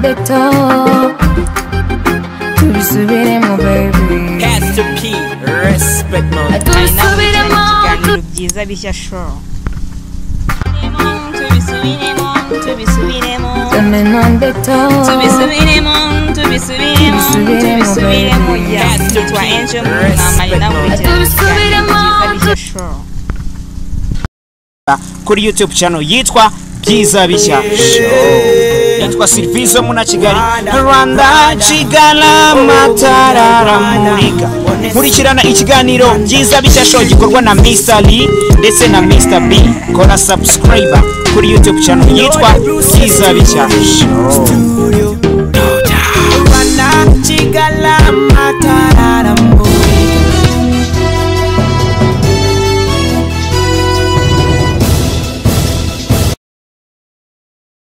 beto tubisubiremo baby Pastor P, respect man. tubisubiremo ibiganiro byiza bishya shoro tubisubiremo tubisubiremo tumenone beto tubisubiremo tubisubiremo tubisubiremo ya nitwa angel mwamari nawe tubisubiremo bishya shoro kuri youtube channel yitwa byiza bishya show yitwa sirviso muna kigali rwanda kigala matararamurika nkurikirana ikiganiro byiza bishya show gikorwa na mr lee ndetse na mr b kora subscriber kuri youtube channel yitwa byiza bishya show Rwanda, Chigala, Matara.